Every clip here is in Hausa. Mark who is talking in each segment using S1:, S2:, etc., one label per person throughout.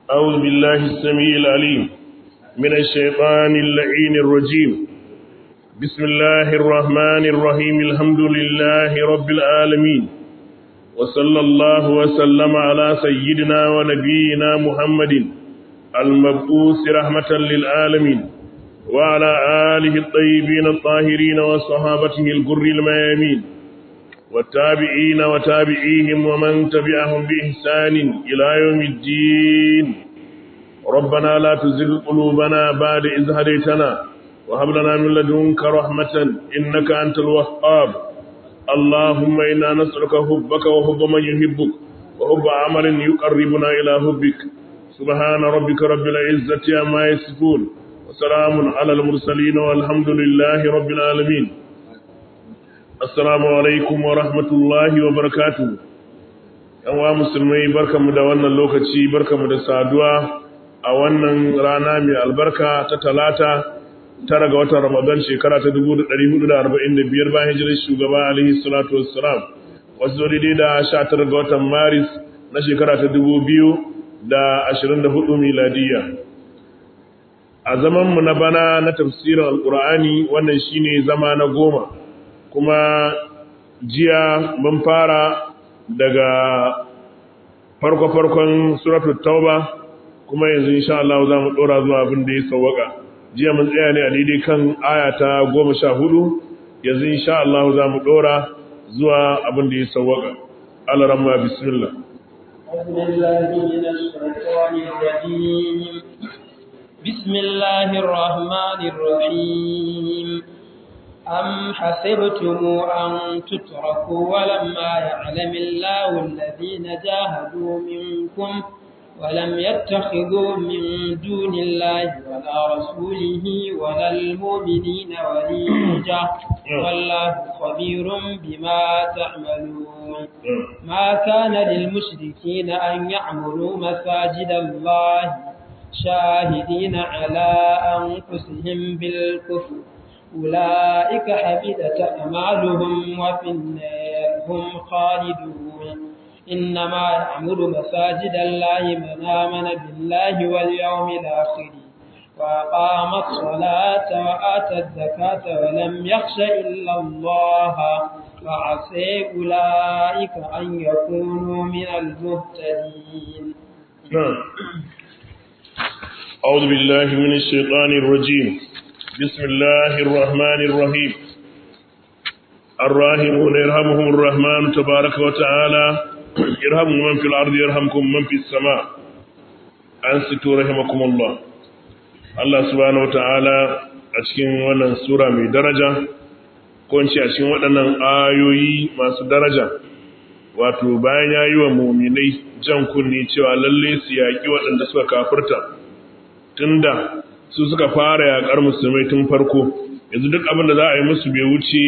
S1: أعوذ بالله السميع العليم من الشيطان اللعين الرجيم بسم الله الرحمن الرحيم الحمد لله رب العالمين وصلى الله وسلم على سيدنا ونبينا محمد المبعوث رحمة للعالمين وعلى آله الطيبين الطاهرين وصحابته الغر الميامين والتابعين وتابعيهم ومن تبعهم بإحسان إلى يوم الدين ربنا لا تزغ قلوبنا بعد إذ هديتنا وهب لنا من لدنك رحمة إنك أنت الوهاب اللهم إنا نسألك حبك وحب من يحبك وحب عمل يقربنا إلى حبك سبحان ربك رب العزة عما يصفون وسلام على المرسلين والحمد لله رب العالمين Assalamu alaikum wa rahmatullahi wa barakatu. wa musulmai barkamu da wannan lokaci barkamu da saduwa a wannan rana mai albarka ta talata tara ga watan Ramadan shekara ta 1445 bayan hijirar shugaba alaihi salatu wassalam. Wasu daidai da 19 ga watan Maris na shekara ta 2024 miladiya. A zamanmu na bana na tafsirin Alƙur'ani wannan shine zama na goma. kuma jiya mun fara daga farko-farkon suratul tauba kuma yanzu insha Allah za mu dora zuwa abin da ya sawwaka jiya mun tsaya ne a daidai kan aya ta goma sha hudu yanzu insha Allah za mu dora zuwa abin da ya sawwaka Allah ramma bismillah
S2: بسم الله الرحمن الرحيم أم حسبتم أن تتركوا ولما يعلم الله الذين جاهدوا منكم ولم يتخذوا من دون الله ولا رسوله ولا المؤمنين وليجا والله خبير بما تعملون ما كان للمشركين أن يعملوا مساجد الله شاهدين على أنفسهم بالكفر أولئك حبطت أعمالهم وفي النار هم خالدون إنما يعمر مساجد الله من آمن بالله واليوم الآخر وأقام الصلاة وآتى الزكاة ولم يخش إلا الله فعسى أولئك أن يكونوا من المهتدين
S1: أعوذ بالله من الشيطان الرجيم بسم الله الرحمن الرحيم الراحمون يرحمهم الرحمن تبارك وتعالى يرحم من في الأرض يرحمكم من في السماء أنستوا رحمكم الله الله سبحانه وتعالى أشكين wannan sura mai daraja ko in ce a cikin waɗannan ayoyi masu daraja wato bayan ya yi wa muminai jan kunni cewa lalle su yaƙi waɗanda suka kafirta tunda su suka fara yaƙar musulmai tun farko yanzu duk abin da za a yi musu bai wuce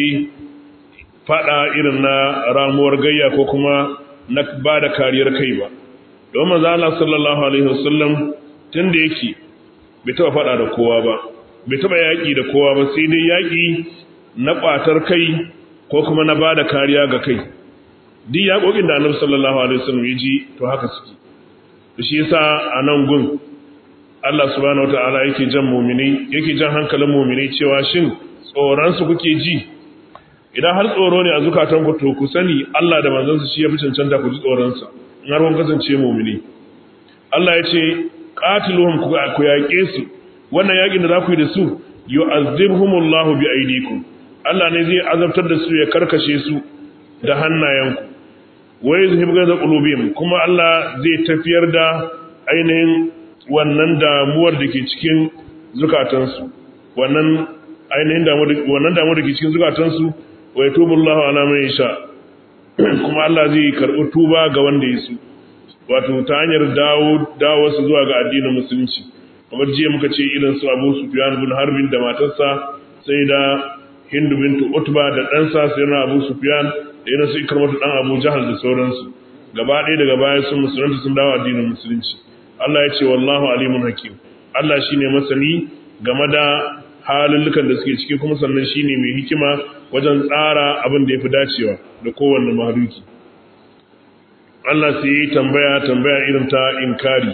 S1: faɗa irin na ramuwar gayya ko kuma na ba da kariyar kai ba don maza Allah sallallahu alaihi wasallam tun da yake bai taɓa faɗa da kowa ba bai taɓa yaƙi da kowa ba sai dai yaƙi na ƙwatar kai ko kuma na ba da kariya ga kai duk yaƙoƙin da annabi sallallahu alaihi wasallam ya ji to haka suke to shi yasa a nan gun Allah subhanahu wata'ala yake jan mumini yake jan hankalin mumini cewa shin tsoron su kuke ji idan har tsoro ne a zukatan ku to ku sani Allah da manzon sa shi yafi cancanta ku ji tsoron sa in har kun kasance mumini Allah ya ce qatiluhum ku yaƙe su wannan yaƙin da za ku yi da su yu'azzibhumullahu bi aydikum Allah ne zai azabtar da su ya karkashe su da hannayenku wa yuzhibu ghadab qulubihim kuma Allah zai tafiyar da ainihin wannan damuwar da ke cikin zukatansu wannan ainihin wannan damuwar da ke cikin zukatansu wa yatubullahu ala man yasha kuma Allah zai karɓi tuba ga wanda ya so wato ta hanyar dawo dawo su zuwa ga addinin musulunci kamar jiya muka ce irin su Abu Sufyan bin Harbin da matarsa sai da Hindu bintu Utba da ɗansa sai na Abu Sufyan da irin su Ikramatu dan Abu Jahal da sauransu gaba ɗaya daga baya sun musulunci sun dawo addinin musulunci Allah ya ce wallahu alimun hakim Allah shine masani game da halullukan da suke ciki kuma sannan shine mai hikima wajen tsara abin da yafi dacewa da kowanne mahaluki Allah sai yi tambaya tambaya irin ta inkari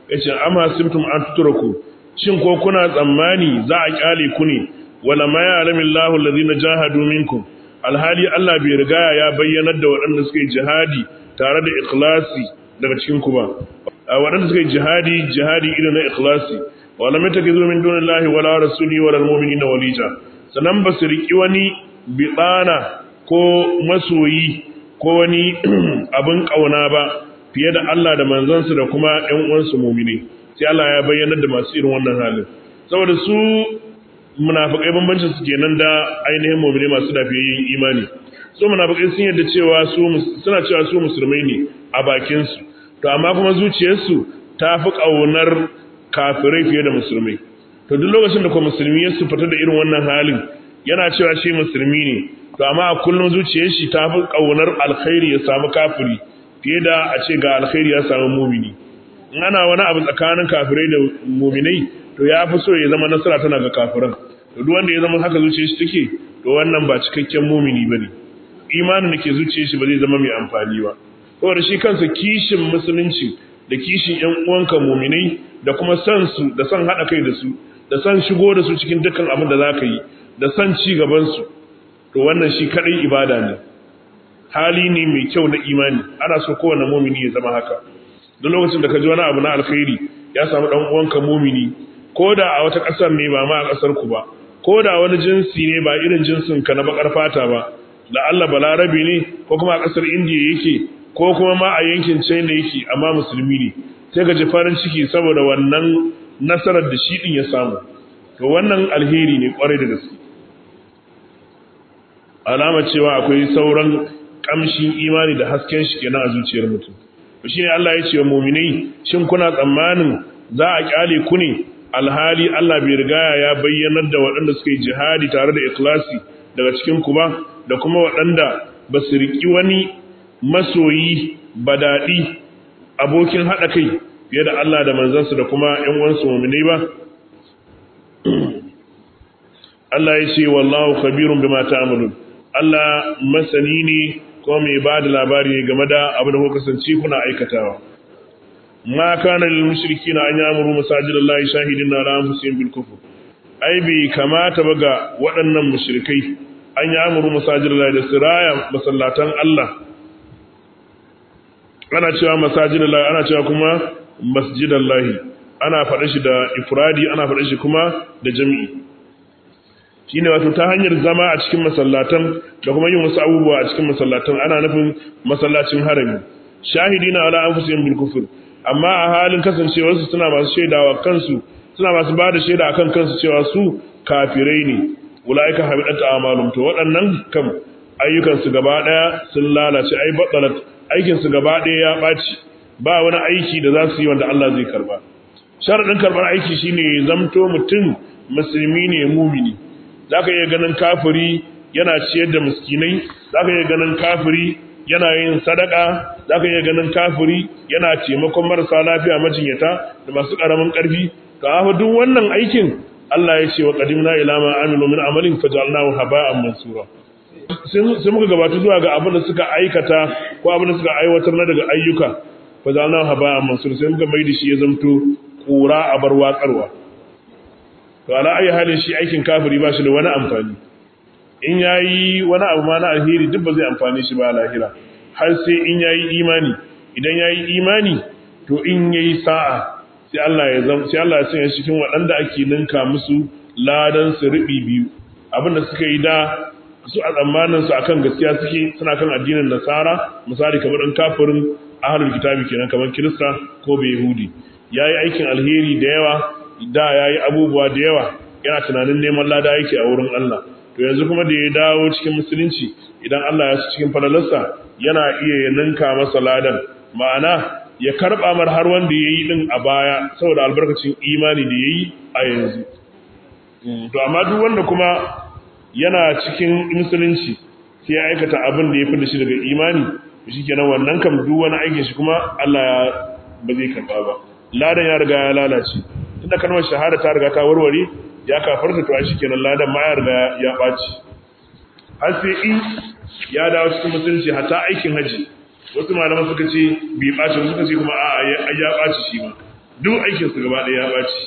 S1: yace amma simtum an tutraku shin ko kuna tsammani za a kyale ku ne wala ma ya'lamu Allahu allazina jahadu minkum alhali Allah bai riga ya bayyanar da waɗanda suka yi jihadi tare da ikhlasi daga cikin ku ba waɗanda suka yi jihadi jihadi irin na ikhlasi wala matakizu min dunillahi wala rasuli wala almu'minina walija sanan ba su riki wani bidana ko masoyi ko wani abin kauna ba fiye da Allah da manzansa da kuma ƴan uwansu mu'mini sai Allah ya bayyana da masu irin wannan halin saboda su munafikai bambancin su kenan da ainihin mu'mini masu lafiyayyen imani so munafikai sun yadda cewa su suna cewa su musulmai ne a bakin su to amma kuma zuciyarsu ta fi kaunar kafirai fiye da musulmai to duk lokacin da kuma musulmi ya fita da irin wannan halin yana cewa shi musulmi ne to amma a kullum zuciyar shi ta fi kaunar alkhairi ya samu kafiri fiye da a ce ga alkhairi ya samu mumini in ana wani abu tsakanin kafirai da muminai to ya fi so ya zama nasara tana ga kafiran to duk wanda ya zama haka zuciyar shi take to wannan ba cikakken mumini bane imanin da ke zuciyar shi ba zai zama mai amfani ba saboda shi kansa kishin musulunci da kishin ƴan uwanka muminai da kuma san su da san hada kai da su da san shigo da su cikin dukkan abin da zaka yi da san ci gaban su to wannan shi kadai ibada ne hali ne mai kyau na imani ana so kowane mumini ya zama haka duk lokacin da ka ji wani abu na alkhairi ya samu dan uwanka mumini ko da a wata kasar ne ba ma a kasar ku ba ko da wani jinsi ne ba irin jinsin ka na bakar fata ba da Allah balarabi ne ko kuma a kasar Indiya yake ko kuma ma a yankin China yake amma musulmi ne sai ka ji farin ciki saboda wannan nasarar da shi din ya samu to wannan alheri ne kwarai da gaske alama cewa akwai sauran kamshin imani da hasken shi kenan a zuciyar mutum shi ne Allah ya ce wa muminai shin kuna tsammanin za a kyale ku ne alhali Allah bai riga ya bayyanar da waɗanda suka yi jihadi tare da ikhlasi daga cikin ku ba da kuma waɗanda ba su riki wani masoyi badadi abokin haɗa kai fiye da Allah da manzansa da kuma ƴan uwansu muminai ba Allah ya ce wallahu khabirun bima ta'malun Allah masani ne ko mai ba da labari ne game da abin da kuka kasance kuna aikatawa ma kana lil mushrikina an yamuru masajidallahi shahidin ala anfusihim bil kufr ai bai kamata ba ga waɗannan mushrikai an yamuru masajidallahi da siraya masallatan Allah ana cewa masajidallahi ana cewa kuma masjidallahi ana faɗa shi da ifradi ana faɗa shi kuma da jami'i shine wato ta hanyar zama a cikin masallatan da kuma yin wasu abubuwa a cikin masallatan ana nufin masallacin harami shahidina ala anfusihim bil kufr amma a halin kasancewar su suna masu shaidawa kansu suna masu ba da shaida akan kansu cewa su kafirai ne ulaika habidat a'malum to waɗannan kam ayyukan su gaba daya sun lalace ai badalat aikin su gaba daya ya baci ba wani aiki da za su yi wanda Allah zai karba sharadin karbar aiki shine zamto mutum musulmi ne mumini za ka iya ganin kafiri yana ciyar da miskinai za ka iya ganin kafiri yana yin sadaka za ka iya ganin kafiri yana taimakon marasa lafiya majinyata da masu ƙaramin ƙarfi ka hafa duk wannan aikin Allah ya ce wa qadimna ila ma amilu min amalin fajalnahu haba'an mansura sai muka gabata zuwa ga abin da suka aikata ko abin da suka aiwatar na daga ayyuka fajalnahu haba'an mansura sai muka mai da shi ya zamto kura a bar watsarwa to ala ayi halin shi aikin kafiri ba shi da wani amfani in yayi wani abu ma na alheri duk ba zai amfani shi ba a lahira har sai in yayi imani idan yayi imani to in yayi sa'a sai Allah ya zama sai Allah ya sanya shi cikin waɗanda ake ninka musu ladan su ribi biyu abinda suka yi da su a tsammanin su akan gaskiya suke suna kan addinin nasara misali kamar dan kafirin ahlul kitabi kenan kamar kirista ko bai yahudi yayi aikin alheri da yawa da ya yi abubuwa da yawa yana tunanin neman lada yake a wurin Allah to yanzu kuma da ya dawo cikin musulunci idan Allah ya su cikin falalarsa yana iya ya ninka masa ladan ma'ana ya karɓa mar har wanda ya yi ɗin a baya saboda albarkacin imani da ya yi a yanzu to amma duk wanda kuma yana cikin musulunci sai ya aikata abin da ya fi da shi daga imani shi kenan wannan kam duk wani aikin shi kuma Allah ya ba zai karɓa ba ladan ya riga ya lalace tunda kalmar shahada ta riga ta warware ya kafarta to shi kenan ladan ma ya riga ya ɓaci har sai in ya dawo cikin musulunci hatta aikin haji wasu malaman suka ce bai ɓaci suka ce kuma a'a ya ɓaci shi ma duk aikin su gaba ɗaya ya baci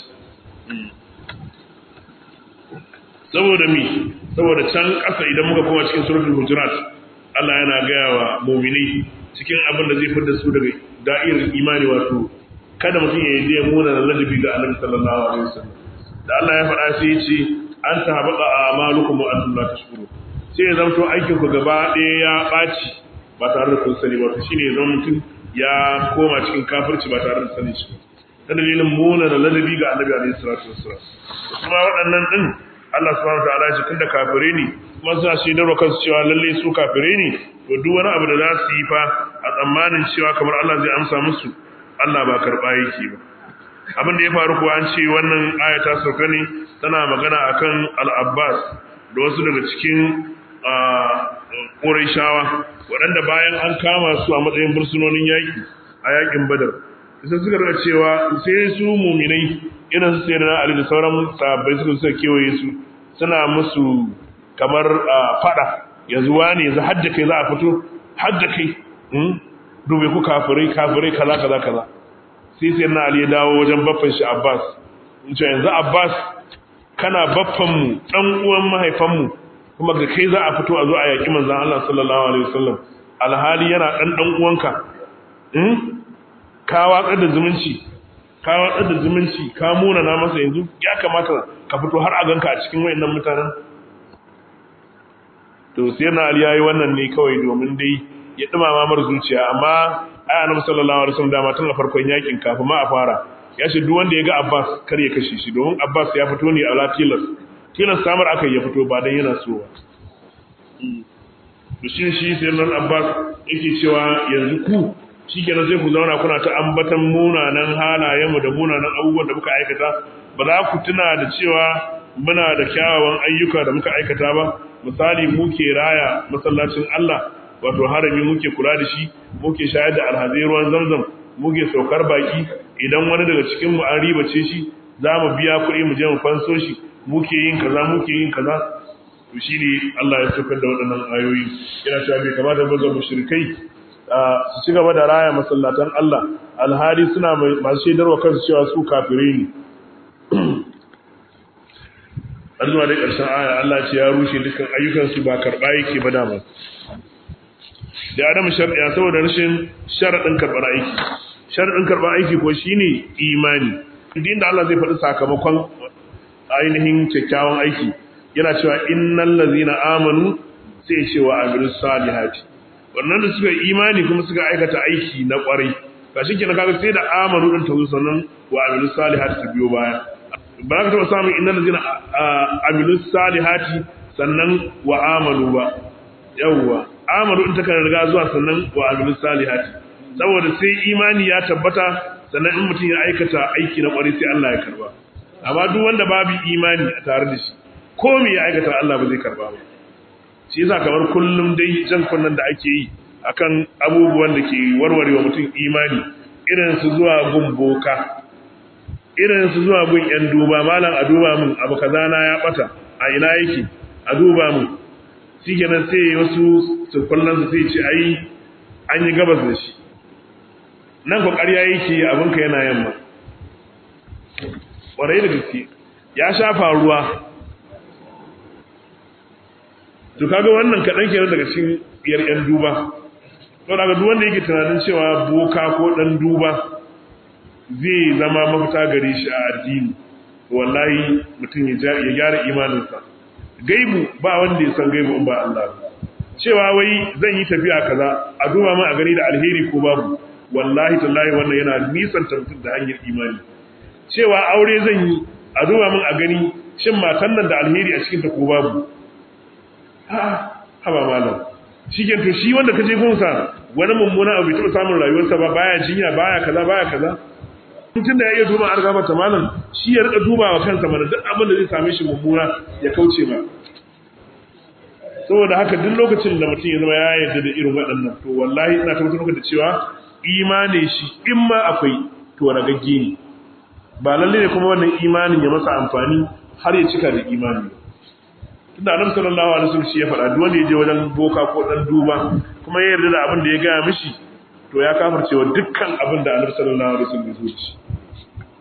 S1: saboda mi saboda can ƙasa idan muka koma cikin suratul hujurat Allah yana gaya wa mu'minai cikin abin da zai fitar su daga da'irar imani wato kada mutum ya yi ya muna da ladabi ga Annabi sallallahu alaihi wasallam da Allah ya faɗa sai ya ce an tahabata a'malukum wa antum la tashkurun sai ya zanto aikin ku gaba ɗaya ya ɓaci ba tare da kun sani ba shine ya zama mutum ya koma cikin kafirci ba tare da sani shi ta dalilin muna da ladabi ga Annabi alaihi salatu wassalam kuma waɗannan din Allah subhanahu wa ta'ala ya tunda kafire ne kuma suna shaidarwa kansu cewa lalle su kafire ne to duk wani abu da za su yi fa a tsammanin cewa kamar Allah zai amsa musu Allah ba karɓa yake ba abin da ya faru kuwa an ce wannan aya ta sauka ne tana magana akan al-Abbas da wasu daga cikin Qurayshawa waɗanda bayan an kama su a matsayin bursunonin yaƙi a yaƙin Badar sai suka rika cewa sai su muminai irin su sayyidina Ali da sauran sahabbai suka suka kewaye su suna musu kamar fada yanzu wani yanzu hadda kai za a fito hadda kai dube ku kafirai kafirai kaza kaza kaza sai sai na Ali ya dawo wajen baffan shi Abbas in ce yanzu Abbas kana baffan mu dan uwan mahaifan mu kuma ga kai za a fito a zo a yaki manzon Allah sallallahu alaihi wasallam alhali yana dan dan uwanka ka watsar da zumunci ka watsar da zumunci ka muna na masa yanzu ya kamata ka fito har a ganka a cikin wayannan mutanen to sai na Ali yayi wannan ne kawai domin dai ya dumama mar zuciya amma ai annabi sallallahu alaihi wasallam dama tun a farkon yakin kafin ma a fara ya ce duk wanda ya ga Abbas kar ya kashe shi domin Abbas ya fito ne a latilas tilas samar aka ya fito ba dan yana so ba to shi shi sai nan Abbas yake cewa yanzu ku shikenan sai ku zauna kuna ta ambatan munanan halayenmu da munanan abubuwan da muka aikata ba za ku tuna da cewa muna da kyawawan ayyuka da muka aikata ba misali muke raya masallacin Allah wato harami muke kula da shi muke shayar da alhazai ruwan zamzam muke saukar baki idan wani daga cikin mu an ribace shi za mu biya kuɗi mu je mu fanso shi muke yin kaza muke yin kaza to shine Allah ya saukar da waɗannan ayoyi yana cewa bai kamata ba ga mushrikai su ci gaba da raya masallatan Allah alhali suna masu shaidarwa kansu cewa su kafirai ne har zuwa da ƙarshen aya Allah ce ya rushe dukkan ayyukansu ba karɓa yake ba dama da adamu sharɗiya saboda rashin sharaɗin karɓar aiki sharaɗin karɓar aiki ko shine imani duk da Allah zai faɗi sakamakon ainihin kyakkyawan aiki yana cewa innal ladzina amanu sai ce wa amilus salihati wannan da suka yi imani kuma suka aikata aiki na kwarai ga shi kenan kaga sai da amanu din ta zo sannan wa amilus salihati ta biyo baya ba za ka taɓa samun innal ladzina amilus salihati sannan wa amanu ba yawwa amanu in ta kan riga zuwa sannan wa amilus salihati saboda sai imani ya tabbata sannan in mutum ya aikata aiki na kwarai sai Allah ya karba amma duk wanda babu imani a tare da shi ko me ya aikata Allah ba zai karba ba shi yasa kamar kullum dai jan kunnan da ake yi akan abubuwan da ke warwarewa mutum imani irin su zuwa gun boka irin su zuwa gun yan duba malam a duba mun abu kaza na ya bata a ina yake a duba mun shikenan sai wasu su kullun su sai ce ai an yi gabas da shi nan ko ƙarya yake abinka yana yamma ƙwarai da gaske ya shafa ruwa to kaga wannan kaɗan kenan daga cikin biyar ƴan duba to daga duk wanda yake tunanin cewa boka ko ɗan duba zai zama mafita gare shi a addini wallahi mutum ya gyara imaninsa gaibu ba wanda ya san gaibu in ba Allah cewa wai zan yi tafiya kaza a duba min a gani da alheri ko babu wallahi tallahi wannan yana nisan mutum da hanyar imani cewa aure zan yi a duba min a gani shin matan nan da alheri a cikin ta ko babu haba malam shi to shi wanda kaje gunsa wani mummuna abu bai samun rayuwarsa ba baya jinya baya kaza baya kaza mutum da ya iya duba argaba ta malam shi ya rika duba wa kansa mana duk abin da zai same shi mummuna ya kauce ma saboda haka duk lokacin da mutum ya zama ya yarda da irin waɗannan to wallahi ina tabbatar maka da cewa imani shi in ma akwai to ragagge ne ba lalle ne kuma wannan imanin ya masa amfani har ya cika da imani tunda annabi sallallahu alaihi wasallam shi ya faɗa duk wanda ya je wajen boka ko dan duba kuma ya yarda da abin da ya gaya mishi to ya kafirce wa dukkan abin da annabi sallallahu alaihi wasallam ya zo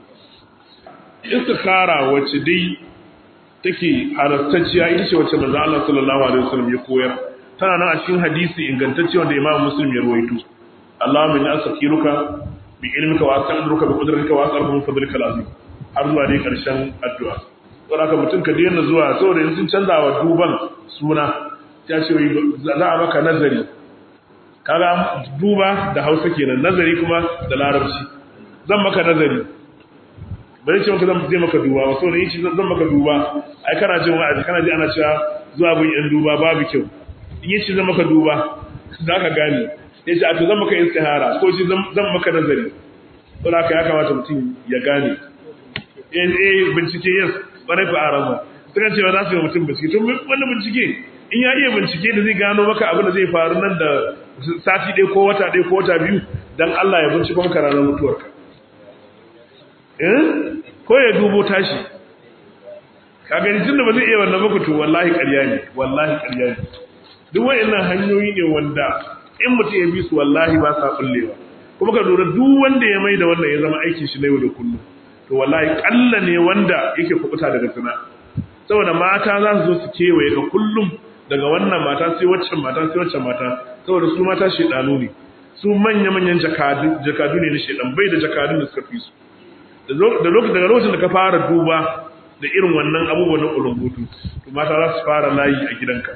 S1: istikhara wacce dai take halastacciya ita ce wacce manzo Allah sallallahu alaihi wasallam ya koyar tana nan a cikin hadisi ingantacce wanda Imam Muslim ya rawaito Allahumma inni astakhiruka bi ilmika wa astaqdiruka bi qudratika wa as'aluka min fadlika al-azim har zuwa dai karshen addu'a saboda haka mutum ka daina zuwa saboda yanzu sun canza wa duban suna ta ce za a maka nazari kaga duba da Hausa kenan nazari kuma da Larabci zan maka nazari bari ce maka zan je maka duba wato ne shi zan maka duba ai kana jin wa'azi kana ji ana cewa zuwa gun yan duba babu kyau in yi shi zan maka duba za ka gane ya ce a to zan maka istihara ko shi zan maka nazari to haka ya kamata mutum ya gane eh eh bincike yes bare fa arama suka ce za su yi mutum bincike to wannan bincike in ya iya bincike da zai gano maka abin da zai faru nan da sati ɗaya ko wata ɗaya ko wata biyu dan Allah ya bincika maka ranar mutuwarka ko ya dubo tashi ka gani tun da ba zai iya wannan baka to wallahi ƙarya ne wallahi ƙarya ne duk wayannan hanyoyi ne wanda in mutum ya bi su wallahi ba sa kullewa kuma ka lura duk wanda ya mai da wannan ya zama aikin shi na yau da kullum to wallahi kalla ne wanda yake kubuta daga zina saboda mata za su zo su kewaye ka kullum daga wannan mata sai waccan mata sai waccan mata saboda su mata shedanu ne su manya-manyan jakadu jakadu ne na shedan bai da jakadun da suka fi su da lokacin daga lokacin da ka fara duba da irin wannan abubuwan na ulumbutu to mata za su fara layi a gidanka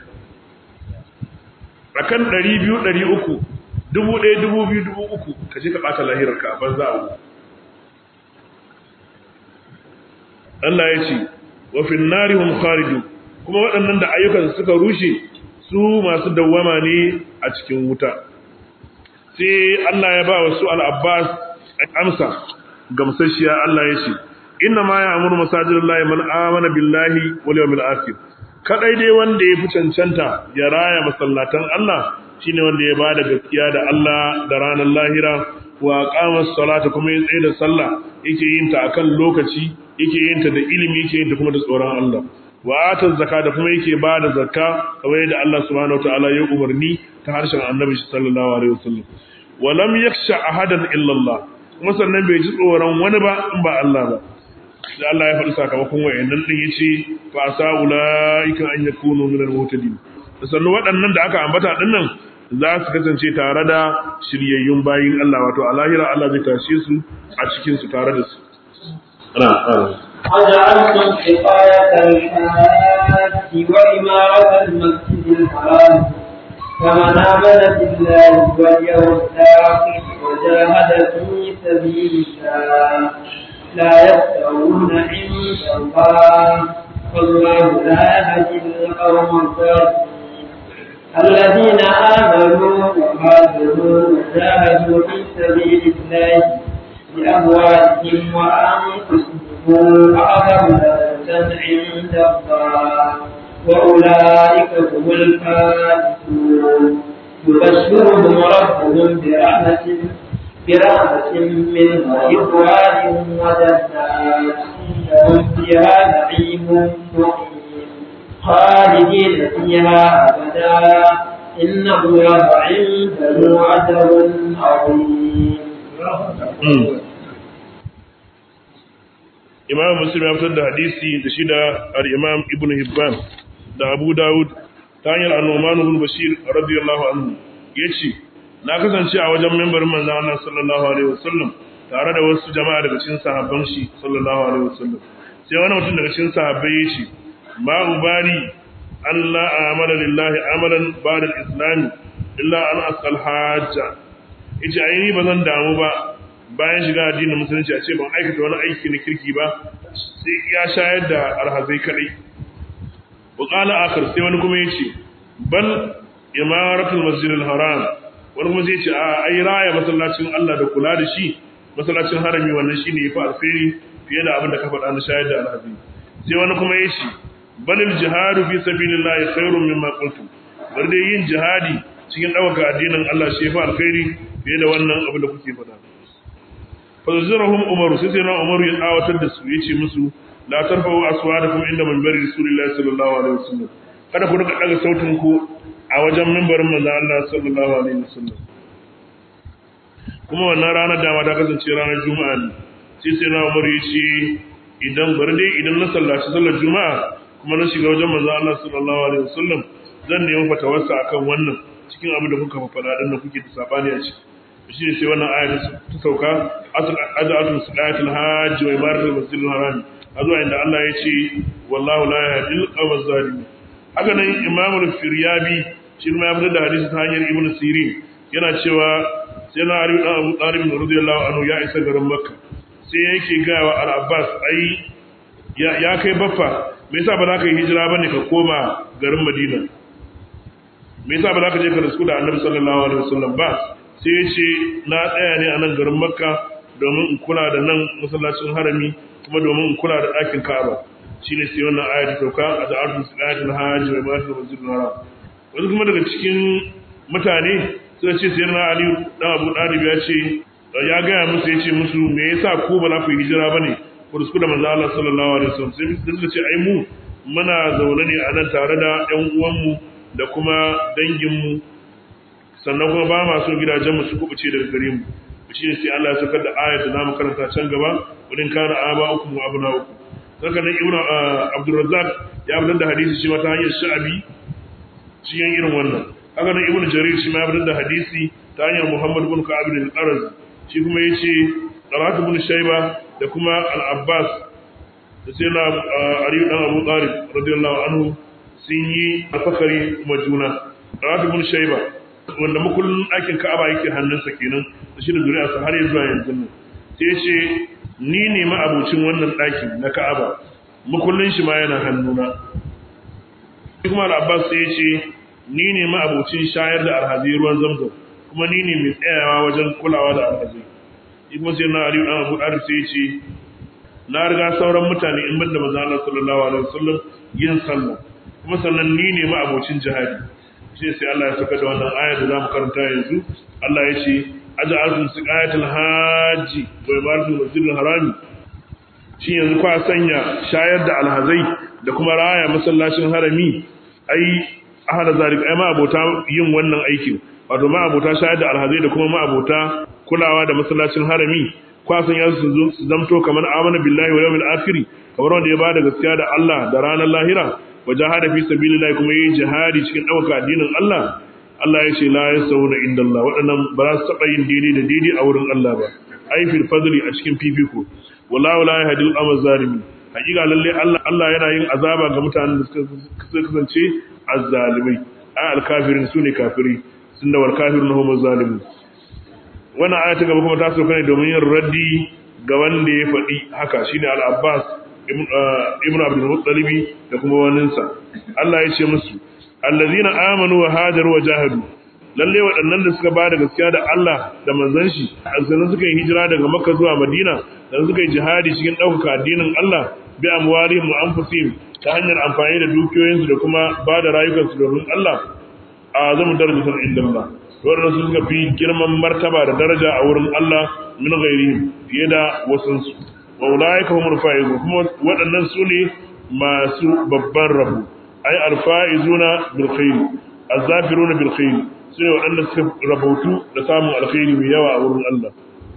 S1: akan 200 300 dubu ɗaya dubu biyu dubu uku ka je ka ɓata lahirarka a banza abu Allah ya ce wa fin nari hum khariju kuma waɗannan da ayyukan suka rushe su masu dawwama ne a cikin wuta sai Allah ya ba wa su al-Abbas amsa gamsashiya Allah ya ce inna ma ya'muru masajidallahi man amana billahi wal yawmil akhir kadai dai wanda ya fi cancanta ya raya masallatan Allah shine wanda ya bada gaskiya da Allah da ranar lahira wa qama salata kuma ya tsaye da sallah yake yin ta akan lokaci yake yin ta da ilimi yake yin ta kuma da tsoron Allah wa ata zakka da kuma yake bada zakka kamar yadda Allah subhanahu wataala ya umarni ta harshen Annabi sallallahu alaihi wasallam wa lam yakhsha ahadan illa Allah kuma sannan bai ji tsoron wani ba in ba Allah ba da Allah ya faɗi sakamakon wayannan din yace fa asa ulaika an yakunu min al-muhtadin sannan waɗannan da aka ambata din nan za su kasance tare da shiryayyun bayin Allah wato a lahira Allah zai tashe su a cikin su tare da su ana
S2: وجعلتم حقاية الحاج وإمارة المسجد الحرام فمن آمن بالله واليوم الآخر وجاهد في سبيل الله لا يستوون عند الله والله لا يهدي القوم الظالمين الذين آمنوا وهاجروا وجاهدوا في سبيل الله بأموالهم وأنفسهم أعظم درجة عند الله وأولئك هم الفائزون يبشرهم ربهم برحمة برحمة منه ورضوان وجنات لهم فيها نعيم مقيم خالدين فيها أبدا إن الله عنده أجر عظيم
S1: Imam Muslim ya fitar da hadisi da shi da al-Imam Ibn Hibban da Abu Dawud ta hanyar An-Nu'man ibn Bashir radiyallahu anhu yace na kasance a wajen membarin manzon Allah sallallahu alaihi wasallam tare da wasu jama'a daga cikin sahabban shi sallallahu alaihi wasallam sai wani mutum daga cikin sahabbai yace ma ubari an la amala lillahi amalan ba'da al-islam illa an asal hajja yace ai ba zan damu ba bayan shiga addinin musulunci a ce ban aikata wani aiki na kirki ba sai ya shayar da alhazai kadai buƙala akar sai wani kuma ya ce bal imaratul masjidil haram wani kuma zai ce a ai raya masallacin Allah da kula da shi masallacin harami wannan shine yafi alfiri fiye da abin da ka faɗa na shayar da alhazai sai wani kuma ya ce balil jihadu fi sabilillahi khairun mimma qultu bar dai yin jihadi cikin ɗaukaka addinin Allah shi yafi alkhairi fiye da wannan abin da kuke faɗa fazurahum umaru sai sai na umaru ya tsawatar da su yace musu la tarfa'u aswatakum inda minbari rasulillahi sallallahu alaihi wasallam kada ku rika daga sautin ku a wajen minbarin manzo Allah sallallahu alaihi wasallam kuma wannan ranar da ma ta kasance ranar juma'a ne sai sai na umaru yace idan bari dai idan na sallaci sallar juma'a kuma na shiga wajen manzo Allah sallallahu alaihi wasallam zan nemi fatawarsa akan wannan cikin abin da kuka faɗa din da kuke da sabani a ciki shi ne sai wannan aya ta sauka ad'atul salatul hajj wa ibadatul masjidil haram azwa inda Allah ya ce wallahu la yahdil qawmaz zalimin haka nan imamul firyabi shi ma ya fitar da hadisi ta hanyar ibnu sirin yana cewa sai na Ali dan Abu Talib radiyallahu anhu ya isa garin Makka sai yake ga wa Al-Abbas ai ya kai baffa me yasa ba za ka yi hijira bane ka koma garin Madina me yasa ba za ka je ka risku da Annabi sallallahu alaihi wasallam ba sai ya ce na tsaya ne a nan garin Makka domin in kula da nan masallacin harami kuma domin in kula da ɗakin Ka'aba shine sai wannan aya ta sauka a da'atul salatul hajj wa ibadatul masjidil haram wasu kuma daga cikin mutane suka ce sai na Ali dan Abu Talib ya ce ya gaya musu ya ce musu me yasa ku ba za ku yi hijira bane ku rusku da manzo Allah sallallahu alaihi wasallam sai suka ce ai mu muna zaune ne a nan tare da ƴan uwanmu da kuma danginmu sannan kuma ba ma so gidajenmu su kubuce daga gare mu shi ne sai Allah ya saukar da ayat da zamu karanta can gaba wurin kana aba uku wa abuna uku saka nan ibnu Abdul Razzaq ya fitar da hadisi shi ma ta hanyar Sha'abi cikin irin wannan haka nan ibnu Jarir shi ma ya fitar da hadisi ta hanyar Muhammad ibn Ka'ab bin al-Qaraz shi kuma yace Talhat ibn Shayba da kuma Al-Abbas da sai na Ali dan Abu Talib radiyallahu anhu sun yi alfakari kuma juna Talhat ibn Shayba wanda makullin ɗakin Ka'aba yake hannunsa kenan da shi da zuri'arsa har zuwa yanzu nan sai ce ni ne ma'abucin wannan ɗakin na Ka'aba makullin shi ma yana hannuna kuma Al-Abbas sai ya ce ni ne ma'abucin shayar da alhazi ruwan zamzam kuma ni ne mai tsayawa wajen kulawa da alhazi kuma sai na Ali dan Abu Darif sai ya ce na riga sauran mutane in banda manzo Allah sallallahu alaihi wasallam yin sallah kuma sannan ni ne ma'abucin jihadi shi sai Allah ya saka da wannan ayar da zamu karanta yanzu Allah ya ce aj'altum siqayatul hajji wa ibadatul masjidil harami shi yanzu kwa sanya shayar da alhazai da kuma raya masallacin harami ai ahada zalik ai ma abota yin wannan aikin wato ma abota shayar da alhazai da kuma ma abota kulawa da masallacin harami kwa sanya su su zamto kamar amana billahi wa yawmil akhir kamar wanda ya bada gaskiya da Allah da ranar lahira wajahada fi sabilillah kuma yin jihadi cikin ɗaukaka addinin Allah Allah ya ce la yasawuna inda Allah waɗannan ba za su taɓa yin daidai da daidai a wurin Allah ba ai fil fadli a cikin fifiko wallahu la yahdil amal zalimin hakika lalle Allah Allah yana yin azaba ga mutanen da suka kasance azzalimai ai alkafirin sune kafiri sunna wal kafirun hum zalimun wannan aya ta gaba kuma ta soka ne domin yin raddi ga wanda ya faɗi haka shine al-Abbas ibn abdul muttalibi da kuma waninsa Allah ya ce musu allazina amanu wa hajaru wa jahadu lalle waɗannan da suka bada gaskiya da Allah da manzon shi sannan suka yi hijira daga Makka zuwa Madina sannan suka yi jihadi cikin ɗaukaka addinin Allah bi amwalihim wa anfusihim ta hanyar amfani da dukiyoyinsu da kuma bada rayukansu domin Allah a zamu darajar inda Allah wannan su suka fi girman martaba da daraja a wurin Allah min ghairihim fiye da wasansu wa ulaika humul faizun kuma waɗannan su ne masu babban rabu ay alfaizuna bil khair azafiruna bil khair sai waɗanda suka rabautu da samun alkhairi mai yawa a wurin Allah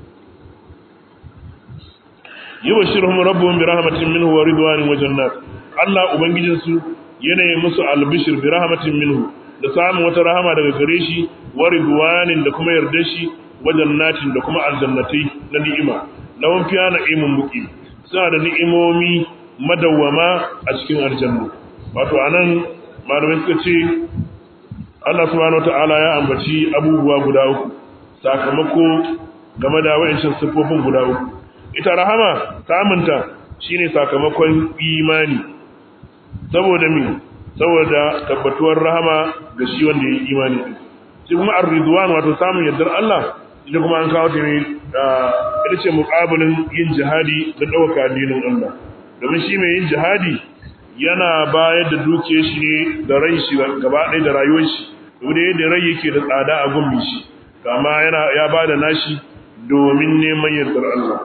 S1: yubashshiruhum rabbuhum bi rahmatin minhu wa ridwanin wa jannat Allah ubangijin su yana yi musu albishir bi rahmatin minhu da samun wata rahama daga gare shi wa ridwanin da kuma yardar shi wa jannatin da kuma aljannatai na ni'ima lawan fiya na'imun muqim suna da ni'imomi madawwama a cikin aljanna wato anan malamai suka ce Allah subhanahu wataala ya ambaci abubuwa guda uku sakamako game da wayancin sifofin guda uku ita rahama samunta shine sakamakon imani saboda me saboda tabbatuwar rahama ga shi wanda ya yi imani din shi kuma ar-ridwan wato samun yardar Allah ita kuma an kawo ta ne ita ce muƙabilin yin jihadi da ɗauka addinin Allah domin shi mai yin jihadi yana bayar da dukiyar shi ne da rai shi gaba ɗaya da rayuwar shi da yadda rai yake da tsada a gumbi shi kama yana ya ba da nashi domin neman yardar Allah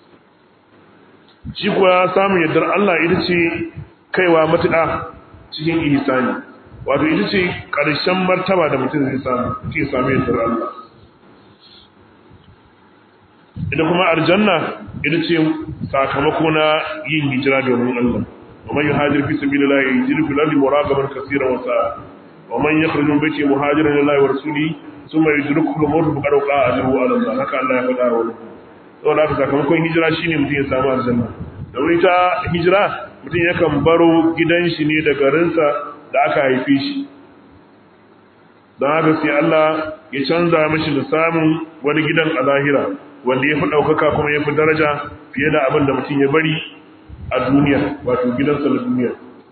S1: shi kuwa samun yardar Allah ita ce kaiwa matuƙa cikin ihsani wato ita ce ƙarshen martaba da mutum zai samu ke samu yardar Allah ita kuma aljanna ita ce sakamako na yin hijira domin Allah ومن يهاجر في سبيل الله يجد في الأرض مراغما كثيرا وسعا ومن يخرج من بيته مهاجرا الى الله ورسوله ثم يدركه الموت فقد وقع اجره على الله haka Allah ya faɗa wa saboda haka sakamakon hijira shine mutum ya samu aljanna domin ita hijira mutum yakan baro gidan shi ne da garinsa da aka haife shi don haka sai Allah ya canza mashi da samun wani gidan a lahira wanda ya fi ɗaukaka kuma ya fi daraja fiye da abin da mutum ya bari a duniya wato gidansa na duniya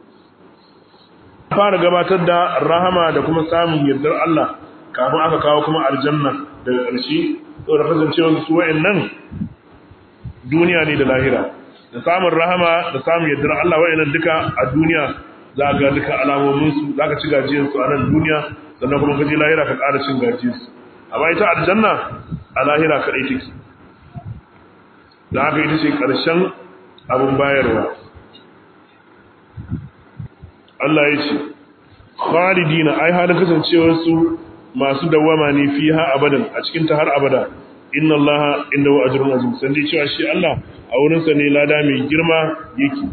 S1: fara gabatar da rahama da kuma samun yardar Allah kafin aka kawo kuma aljanna daga ƙarshe saboda kasancewar su wa'annan duniya ne da lahira da samun rahama da samun yardar Allah wa'annan duka a duniya za ga duka alamomin su za ka ci gajiyar su a nan duniya sannan kuma ka je lahira ka ƙara cin gajiyar su amma ita aljanna a lahira kaɗai take da haka ita ce ƙarshen abin bayarwa Allah ya ce khalidina ai halin kasancewar su masu dawama ne fiha abadan a cikin ta har abada inna allaha indahu ajrun azim san dai cewa shi Allah a wurin sa ne lada mai girma yake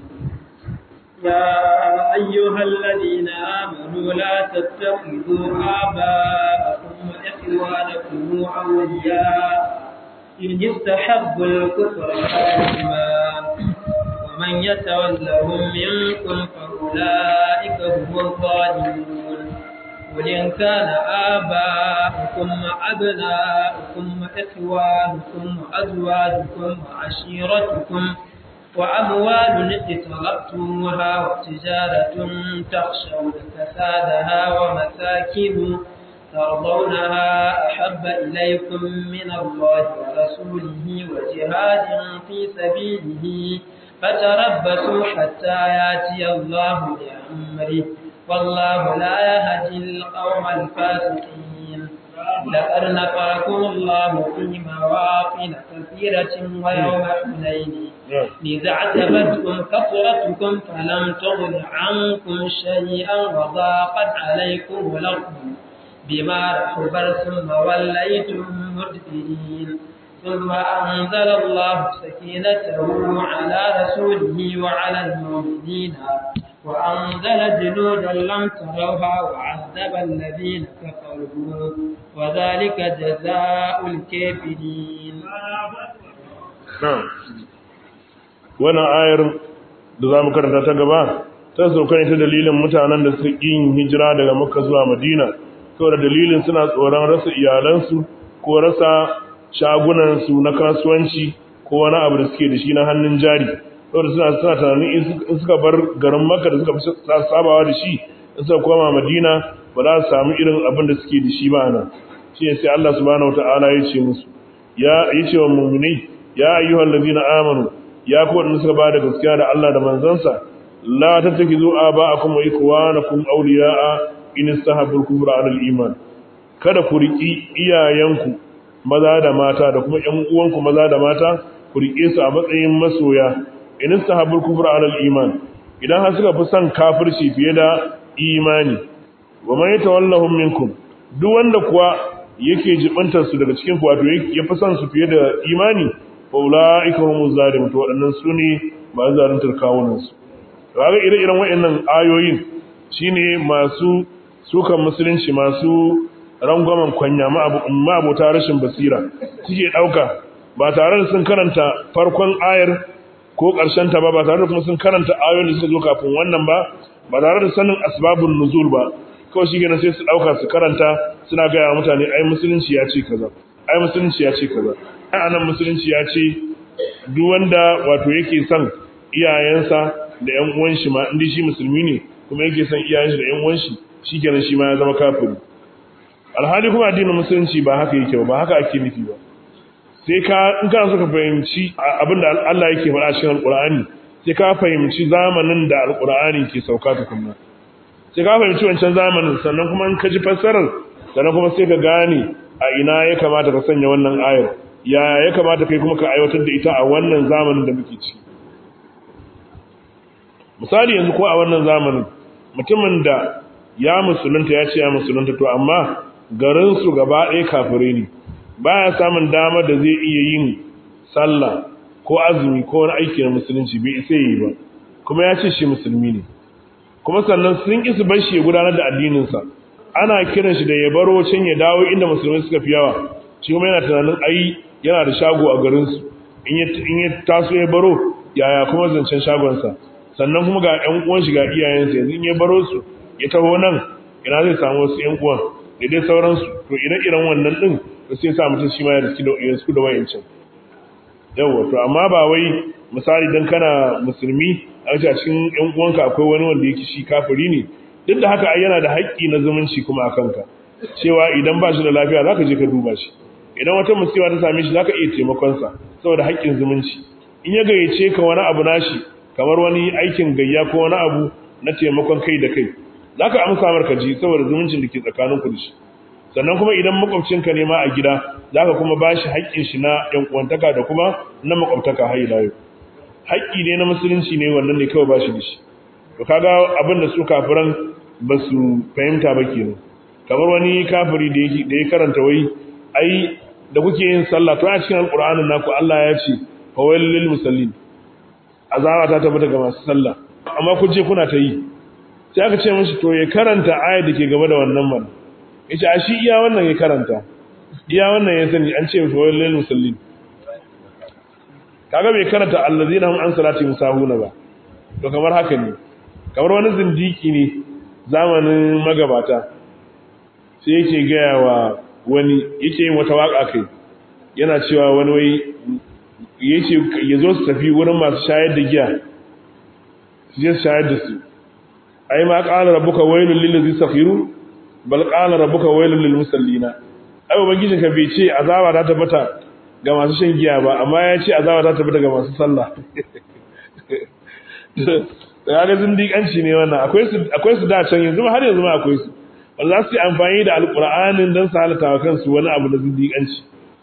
S2: يا أيها الذين آمنوا لا تتخذوا آباءكم وإخوانكم أولياء إن استحبوا الكفر على الإيمان ومن يتولهم منكم فأولئك هم الظالمون قل إن كان آباؤكم وأبناؤكم وإخوانكم وأزواجكم وعشيرتكم وأموال اقترفتموها وتجارة تخشون كسادها ومساكن ترضونها أحب إليكم من الله ورسوله وجهاد في سبيله فتربصوا حتى ياتي الله بأمره والله لا يهدي القوم الفاسقين لقد نفعكم الله في مواطن كثيرة ويوم حنين إذا اعتبرتم كثرتكم فلم تغن عنكم شيئا وضاقت عليكم الأرض بما رحبر ثم وليتم مدبرين ثم أنزل الله سكينته على رسوله وعلى المؤمنين وأنزل جنودا لم تروها وعذب الذين كفروا وذلك جزاء الكافرين
S1: na'am wannan ayar da za mu karanta ta gaba ta sauka ne ta dalilin mutanen da suka yin hijira daga makka zuwa madina saboda dalilin suna tsoron rasa iyalansu ko rasa shagunansu na kasuwanci ko wani abu da suke da shi na hannun jari saboda suna suna tunanin in suka bar garin makka da suka fi sabawa da shi in suka koma madina ba za su samu irin abin da suke da shi ba nan shi ne sai Allah subhanahu wataala ya ce musu ya yi ce wa mu'minai ya ayyuhal ladina amanu ya ku wadanda suka bada gaskiya da Allah da manzansa la tattakizu aba'akum wa ikhwanakum awliya'a in istahabbu al-kufra 'ala al-iman kada ku riki iyayenku maza da mata da kuma ƴan uwanku maza da mata ku rike su a matsayin masoya in istahabbu al-kufra 'ala al-iman idan har suka fi son kafirci fiye da imani wa man yatawallahum minkum duk wanda kuwa yake jibantar su daga cikin ku wato ya fi son su fiye da imani faula'ika humu zalimun to waɗannan su ne ba zaluntar kawunansu kaga ire-iren waɗannan ayoyin shine masu sukan musulunci masu rangwamen kwanya ma'abota rashin basira suke ɗauka ba tare da sun karanta farkon ayar ko ƙarshen ta ba ba tare da kuma sun karanta ayoyin da suka zo kafin wannan ba ba tare da sanin asbabun nuzul ba kawai shi kenan sai su ɗauka su karanta suna gaya mutane ai musulunci ya ce kaza ai musulunci ya ce kaza ai anan musulunci ya ce duk wanda wato yake son iyayensa da ƴan uwan shi ma indai shi musulmi ne kuma yake son iyayen shi da ƴan uwan shi shikenan shi ma ya zama kafiri alhali kuma addinin musulunci ba haka yake ba ba haka ake nufi ba sai ka in kana so ka fahimci abinda Allah yake faɗa cikin alqur'ani sai ka fahimci zamanin da alqur'ani ke sauka tukunna sai ka fahimci wancan zamanin sannan kuma in ka ji fassarar sannan kuma sai ka gane a ina ya kamata ka sanya wannan ayar ya ya kamata kai kuma ka aiwatar da ita a wannan zamanin da muke ci misali yanzu ko a wannan zamanin mutumin da ya musulunta ya ce ya musulunta to amma garin su gaba ɗaya kafirai ne baya samun dama da zai iya yin sallah ko azumi ko wani aiki na musulunci bai isa yi ba kuma ya ce shi musulmi ne kuma sannan sun ƙi su bar shi ya gudanar da addininsa ana kiran shi da ya baro can ya dawo inda musulmai suka fi yawa shi kuma yana tunanin ai yana da shago a garinsu in ya taso ya baro yaya kuma zancen shagonsa sannan kuma ga ƴan uwan shi ga iyayensa yanzu in ya baro su ya taho nan ina zai samu wasu ƴan uwan da dai sauransu to ire-iren wannan din da sai sa mutum shi ma ya riski da ya da wayancin yawa to amma ba wai misali dan kana musulmi a cikin ƴan uwanka akwai wani wanda yake shi kafiri ne duk da haka ai yana da haƙƙi na zumunci kuma a kanka cewa idan ba shi da lafiya zaka je ka duba shi idan wata musiba ta same shi zaka iya taimakon sa saboda haƙƙin zumunci in ya gayyace ka wani abu nashi kamar wani aikin gayya ko wani abu na taimakon kai da kai zaka amsa mar ka ji saboda zumuncin da ke tsakaninku da shi sannan kuma idan makwabcinka ne ma a gida zaka kuma bashi haƙƙin shi na ƴan uwantaka da kuma na makwabtaka har ila yau haƙƙi ne na musulunci ne wannan ne kawai bashi da shi to kaga abin da su kafiran ba su fahimta ba kenan kamar wani kafiri da yake da ya karanta wai ai da kuke yin sallah to a cikin alqur'anin naku Allah ya ce fawailul lil musallin azaba ta tabbata ga masu sallah amma ku je kuna ta yi sai aka ce mishi to ya karanta ayat da ke gaba da wannan man yace a shi iya wannan ya karanta iya wannan ya sani an ce fawailul lil musallin kaga bai karanta allazina hum an salati musahuna ba to kamar haka ne kamar wani zindiki ne zamanin magabata sai yake gaya wa wani yake yin wata waka kai yana cewa wani wai yace ya zo su tafi wurin masu shayar da giya su je su shayar da su ai ma qala rabbuka wailul lil ladzi sakhiru bal qala rabbuka wailul lil musallina ai ubangijinka bai ce azaba ta tabbata ga masu shan giya ba amma ya ce azaba ta tabbata ga masu sallah da ga zindiƙanci ne wannan akwai su da can yanzu har yanzu ma akwai su wanda za su yi amfani da alƙur'anin don su halata wa kansu wani abu na zindiƙanci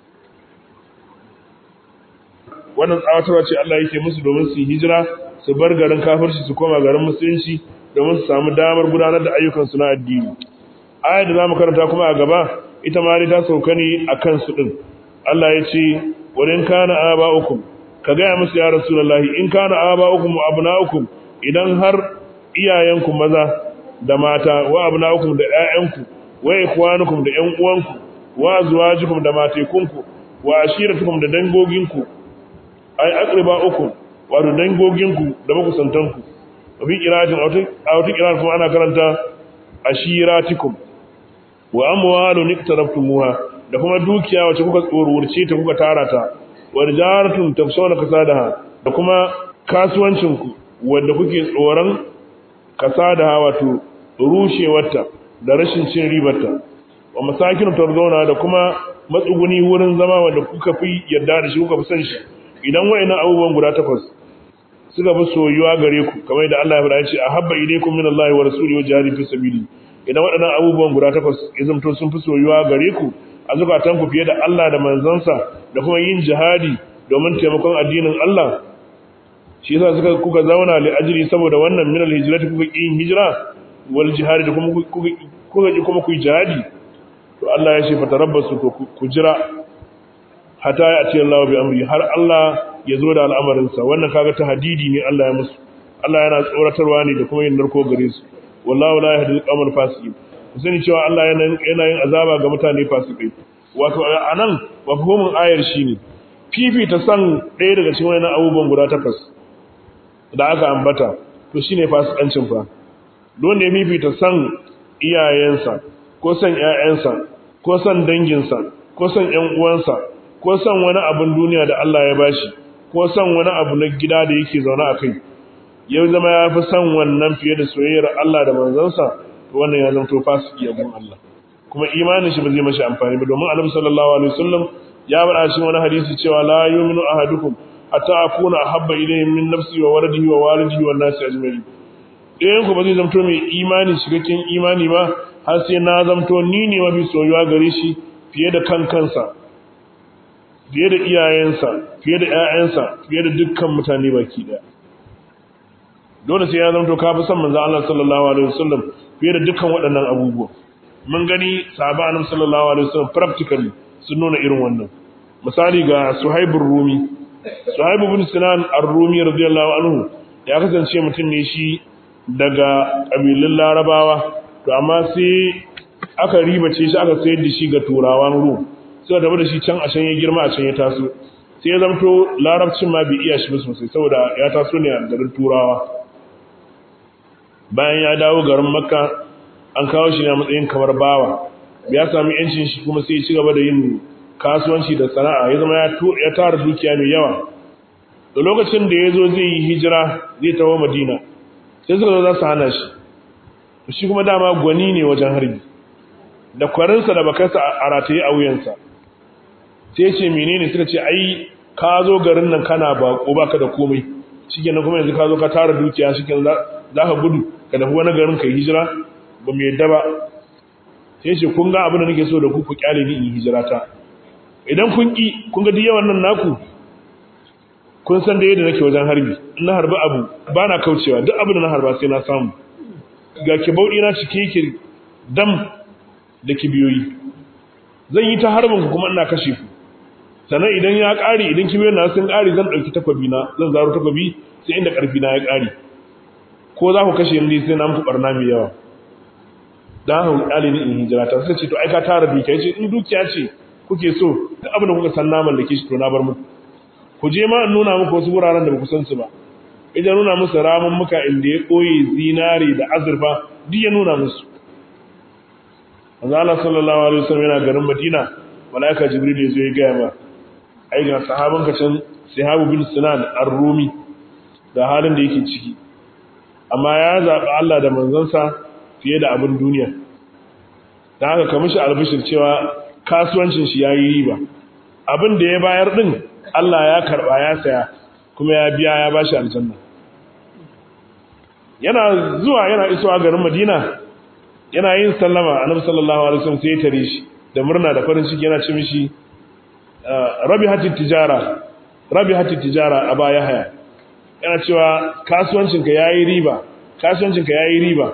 S1: wannan tsawatarwa ce Allah yake musu domin su yi hijira su bar garin kafirci su koma garin musulunci domin su samu damar gudanar da ayyukansu na addini ayar da za mu karanta kuma a gaba ita ma ta sauka ne a kansu ɗin Allah ya ce wurin kana aba'ukum ka gaya musu ya rasulullahi in kana aba'ukum wa abna'ukum idan har iyayenku maza da mata wa abna'ukum da ƴaƴanku wa ikhwanukum da ƴan uwanku wa azwajukum da matekunku wa ashiratukum da dangoginku ay aqriba'ukum wa da dangoginku da makusantanku wa bi qira'atin aw ta qira'atin kuma ana karanta ashiratikum wa amwalun iktaraftumuha da kuma dukiya wacce kuka tsorurce ta kuka tara ta wa rijaratun tafsawna kasadaha da kuma kasuwancinku wanda kuke tsoron kasadaha wato rushewarta da rashin cin ribarta wa masakin tarzauna da kuma matsuguni wurin zama wanda kuka fi yarda da shi kuka fi son shi idan wayannan abubuwan guda takwas suka fi soyuwa gare ku kamar yadda Allah ya faɗa ya ce ahabba ilaykum min Allah wa rasulihi wa jihadi fi sabili idan waɗannan abubuwan guda takwas ya zamto sun fi soyuwa gare ku a zukatanku fiye da Allah da manzansa da kuma yin jihadi domin taimakon addinin Allah shi yasa suka kuka zauna li ajri saboda wannan min al-hijrati kuka yin hijira wal jihadi da kuma kuka kuka ji kuma ku yi jihadi to Allah ya ce fatarabbasu to ku jira hatta ya ce Allah bi amri har Allah ya zo da al'amarin sa wannan kaga tahdidi ne Allah ya musu Allah yana tsoratarwa ne da kuma yin narko gare su wallahu la yahdi al-qawmal fasiqin sani cewa Allah yana yin azaba ga mutane fasikai wato anan mafhumin ayar shine fifita san ɗaya daga cikin wannan abubuwan guda takwas da aka ambata to shine fasikancin fa don ne fifita san iyayensa ko san ƴaƴansa ko san danginsa ko san ƴan uwansa ko san wani abin duniya da Allah ya bashi ko san wani abu na gida da yake zaune a kai ya zama ya fi san wannan fiye da soyayyar Allah da manzansa to wannan ya zama to fasiki a gun Allah kuma imanin shi ba zai mashi amfani ba domin Annabi sallallahu alaihi wasallam ya faɗa cikin wani hadisi cewa la yu'minu ahadukum hatta akuna ahabba ilayhi min nafsi wa waladihi wa walidihi wan nasi ajma'in ɗayan ku ba zai zamto mai imani cikakken imani ba har sai na zamto ni ne mafi soyuwa gare shi fiye da kan kansa fiye da iyayensa fiye da ƴaƴansa fiye da dukkan mutane baki ɗaya dole sai ya zamto ka fi son manzo Allah sallallahu alaihi wasallam fiye da dukkan waɗannan abubuwa mun gani sahaba annabi sallallahu alaihi wasallam practically sun nuna irin wannan misali ga suhaibur rumi suhaibu bin sinan ar-rumi radiyallahu anhu ya kasance mutum ne shi daga kabilun larabawa to amma sai aka ribace shi aka sayar da shi ga turawan rum sai da da shi can a can ya girma a can ya taso sai ya zamto larabcin ma bai iya shi ba sosai saboda ya taso ne a garin turawa bayan ya dawo garin makka an kawo shi ne a matsayin kamar bawa ya sami yancin shi kuma sai ya ci gaba da yin kasuwanci da sana'a ya zama ya tara dukiya mai yawa da lokacin da ya zo zai yi hijira zai tawo madina sai suka zo za su hana shi shi kuma dama gwani ne wajen harbi da kwarinsa da bakarsa a rataye a wuyansa sai ce menene suka ce ai ka zo garin nan kana bako baka da komai shikenan kuma yanzu ka zo ka tara dukiya shikenan za ka gudu ka tafi wani garin kai hijira ba mu yadda ba sai ce kun ga abin da nake so da ku ku kyale ni in hijira ta idan kun ki kun ga duk yawan nan naku kun san da yadda nake wajen harbi in na harbi abu ba na kaucewa duk abin da na harba sai na samu ga kibauɗi na cike yake dam da kibiyoyi zan yi ta harbin ku kuma ina kashe ku sannan idan ya ƙari idan kibiyoyin na sun ƙari zan ɗauki takwabi na zan zaro takwabi sai inda ƙarfi na ya ƙari ko za ku kashe ni sai na muku ɓarna mai yawa dan hau ƙali ni in hijira ta suka ce to ai ka tara dukiya ce in dukiya ce kuke so duk abin da kuka san na mallake shi to na bar muku ku je ma in nuna muku wasu wuraren da ba ku san su ba idan nuna musu ramin muka inda ya koyi zinari da azurfa duk ya nuna musu manzo Allah sallallahu alaihi wasallam yana garin Madina malaika Jibril ya zo ya gaya ma ai ga sahaban ka can Sahabu bin Sinan ar-Rumi da halin da yake ciki amma ya zaɓi Allah da manzansa fiye da abin duniya dan haka kamar shi albishir cewa kasuwancin shi yayi riba abin da ya bayar din Allah ya karba ya saya kuma ya biya ya bashi aljanna yana zuwa yana isowa garin Madina yana yin sallama annabi sallallahu alaihi wasallam sai ya tare shi da murna da farin ciki yana ce mishi rabi hatit tijara rabi hatit tijara aba yahya yana cewa kasuwancin ka yayi riba kasuwancin ka yayi riba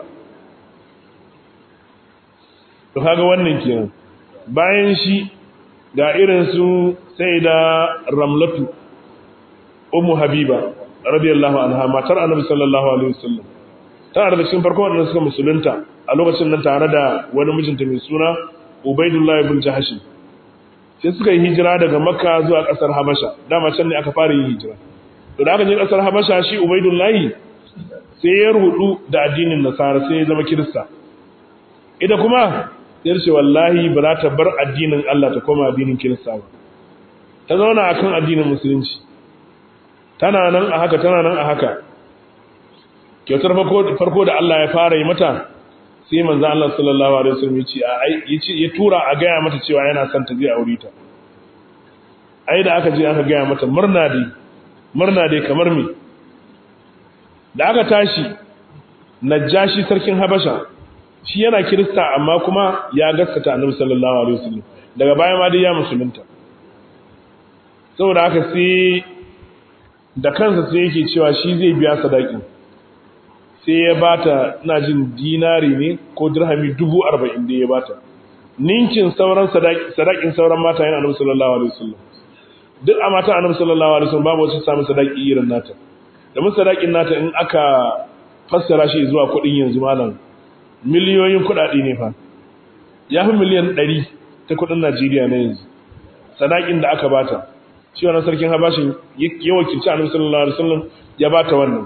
S1: to kaga wannan kenan bayan shi ga irin su sai da ramlatu ummu habiba radiyallahu anha matar annabi sallallahu alaihi wasallam tana da cikin farko wanda suka musulunta a lokacin nan tare da wani mijinta mai suna Ubaidullah ibn Jahash sai suka yi hijira daga Makka zuwa kasar Habasha dama can ne aka fara yin hijira to da aka je kasar Habasha shi Ubaidullah sai ya rudu da addinin Nasara sai ya zama Kirista ita kuma sai ce wallahi ba za ta bar addinin Allah ta koma addinin Kirista ba ta zauna akan addinin musulunci tana nan a haka tana nan a haka kyautar farko da Allah ya fara yi mata sai manzo Allah sallallahu alaihi wasallam ya ce ai yace ya tura a gaya mata cewa yana son ta je aure ta ai da aka je aka gaya mata murna dai murna dai kamar me da aka tashi najashi sarkin habasha shi yana kirista amma kuma ya gaskata annabi sallallahu alaihi wasallam daga baya ma dai ya musulunta saboda haka sai da kansa sai yake cewa shi zai biya sadakin sai ya bata ina jin dinari ne ko dirhami dubu arba'in da ya bata ninkin sauran sadakin sauran mata yana annabi sallallahu alaihi wasallam duk a mata annabi sallallahu alaihi wasallam babu wacce samu sadaki irin nata da mun sadakin nata in aka fassara shi zuwa kuɗin yanzu malam miliyoyin kuɗaɗe ne fa ya fi miliyan ɗari ta kuɗin Najeriya na yanzu sadakin da aka bata shi wannan sarkin habashin ya wakilci annabi sallallahu alaihi wasallam ya bata wannan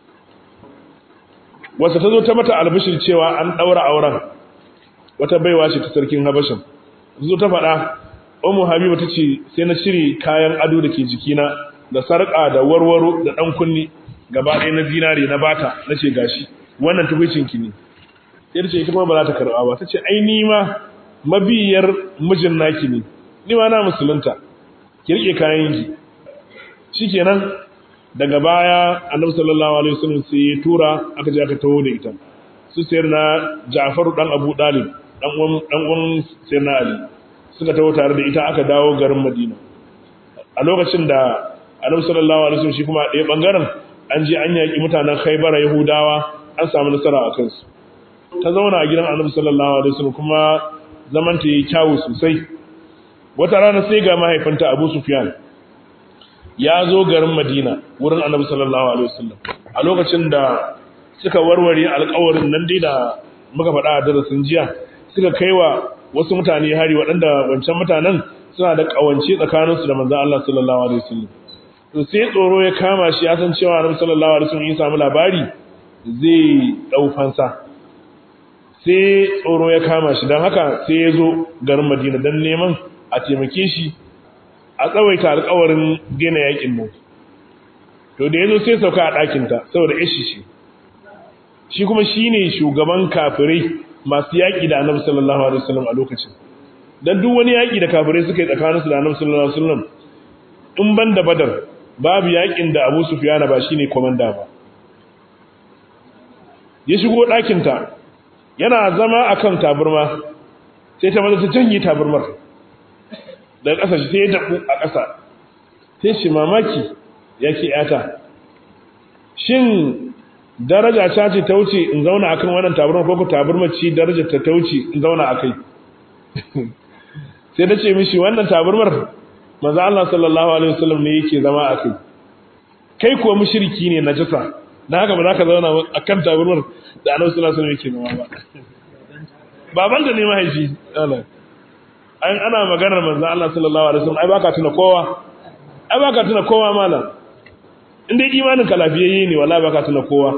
S1: wata ta zo ta mata albishir cewa an ɗaura auren wata baiwa ce ta sarkin habashin zo ta faɗa umu habiba ta ce sai na cire kayan ado da ke jikina da sarƙa da warwaro da ɗan kunni gaba ɗaya na zinare na bata na ce gashi wannan tukwicinki ne sai ce ita kuma ba za ta karɓa ba ta ce ai ni ma mabiyar mijin naki ne ni ma na musulunta ki riƙe kayan ki shikenan daga baya annabi sallallahu alaihi wasallam sai ya tura aka je aka tawo da ita su sayar na Ja'far dan Abu Dalib dan uwan dan uwan sayar na Ali suka tawo tare da ita aka dawo garin Madina a lokacin da annabi sallallahu alaihi wasallam shi kuma ɗaya bangaren an je an yaki mutanen Khaybar Yahudawa an samu nasara a kansu ta zauna a gidan annabi sallallahu alaihi wasallam kuma zaman ta yi kyawu sosai wata rana sai ga mahaifinta Abu Sufyan ya zo garin Madina wurin Annabi sallallahu alaihi wasallam a lokacin da suka warware alƙawarin nan dai da muka faɗa a darasin jiya suka kaiwa wasu mutane hari waɗanda wancan mutanen suna da ƙawance tsakaninsu da manzon Allah sallallahu alaihi wasallam to sai tsoro ya kama shi ya san cewa Annabi sallallahu alaihi wasallam ya samu labari zai dau fansa sai tsoro ya kama shi don haka sai ya zo garin Madina don neman a taimake shi a tsawaita alƙawarin daina yakin nan to da ya zo sai sauka a ɗakinta saboda ishi ce shi kuma shi ne shugaban kafirai masu yaƙi da annabi sallallahu alaihi wasallam a lokacin dan duk wani yaƙi da kafirai suka yi tsakaninsu da annabi sallallahu alaihi wasallam in ban da badar babu yaƙin da abu sufiyana ba shine komanda ba ya shigo ɗakinta yana zama akan taburma sai ta maza ta janye taburmar daga ƙasa sai ya daɓu a ƙasa sai shi mamaki yake yata shin daraja ta ce ta wuce in zauna akan wannan taburma ko ku taburma ce daraja ta ta wuce in zauna akai sai ta ce mishi wannan taburmar manzo Allah sallallahu alaihi wasallam ne yake zama akai kai kuwa mushriki ne najasa dan haka ba za ka zauna akan taburmar da Annabi sallallahu alaihi wasallam yake zama ba baban da ne mahaifi Allah an ana maganar manzo Allah sallallahu alaihi wasallam ai baka tuna kowa ai baka tuna kowa malam in dai imanin ka lafiyayye ne wallahi baka tuna kowa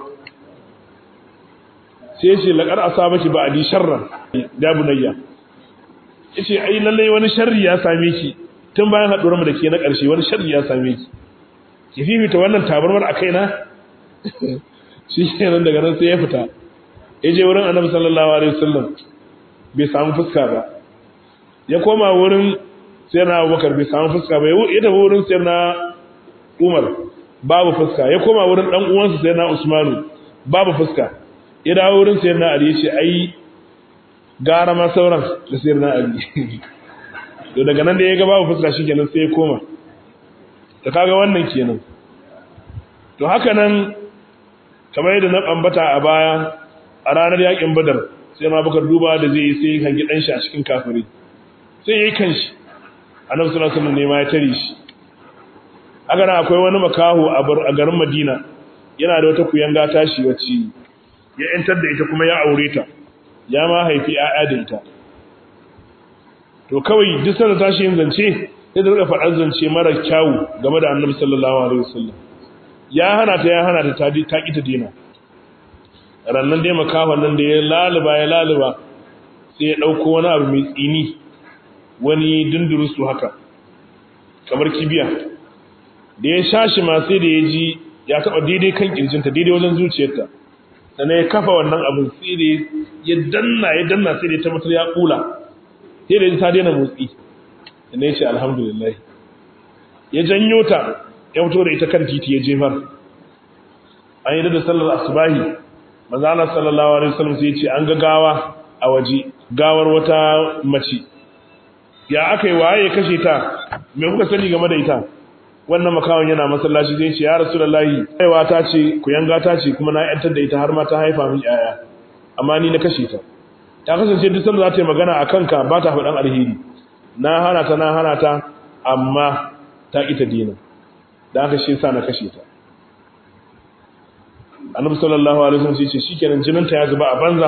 S1: sai yace laqad asabaki ba adi sharran da bunayya yace ai lalle wani sharri ya same ki tun bayan haduwar mu da ke na karshe wani sharri ya same ki ki fifita wannan tabarmar akai na shi kenan daga nan sai ya fita yaje wurin annabi sallallahu alaihi wasallam bai samu fuska ba ya koma wurin sai na abubakar bai samu fuska ba ya tafi wurin sai na umar babu fuska ya koma wurin dan uwansa sai na usmanu babu fuska ya dawo wurin sai na ali ya ce ai gara ma sauran da sai na ali to daga nan da ya ga babu fuska shikenan sai ya koma ta kaga wannan kenan to haka nan kamar yadda na ambata a baya a ranar yakin badar sai ma bakar duba da zai yi sai hangi dan shi a cikin kafiri sai yayi kanshi annabi sallallahu alaihi wasallam ne ma ya tare shi haka nan akwai wani makaho a garin Madina yana da wata kuyanga tashi wacce ya entar da ita kuma ya aure ta ya ma haifi ƴaƴa da ita to kawai duk sanda tashi yin zance sai da rika faɗar zance mara kyawu game da annabi sallallahu alaihi wasallam ya hana ta ya hana ta ta ta ki ta dina rannan dai makahon nan da ya laluba ya laluba sai ya dauko wani abu mai tsini wani dundurusu haka kamar kibiya da ya shashi ma sai da ya ji ya taba daidai kan kirjinta daidai wajen zuciyarta sannan ya kafa wannan abin sai da ya danna ya danna sai da ya tabbatar ya kula sai da ta daina motsi sannan ya ce alhamdulillah ya janyo ta ya fito da ita kan titi ya jefar an yi da sallar asubahi manzo Allah sallallahu alaihi wasallam sai ya ce an ga gawa a waje gawar wata mace ya aka yi waye ya kashe ta me kuka sani game da ita wannan makawan yana masallaci zai ce ya rasulullahi aiwa ta ce ku yanga ta ce kuma na yantar da ita har ma ta haifa min yaya amma ni na kashe ta ta kasance duk sanda za ta yi magana a kanka ba ta faɗan alheri na hana ta na hana ta amma ta ƙi ta dina da aka shi sa na kashe ta annabi sallallahu alaihi wasallam sai ce shikenan jinin ta ya zuba a banza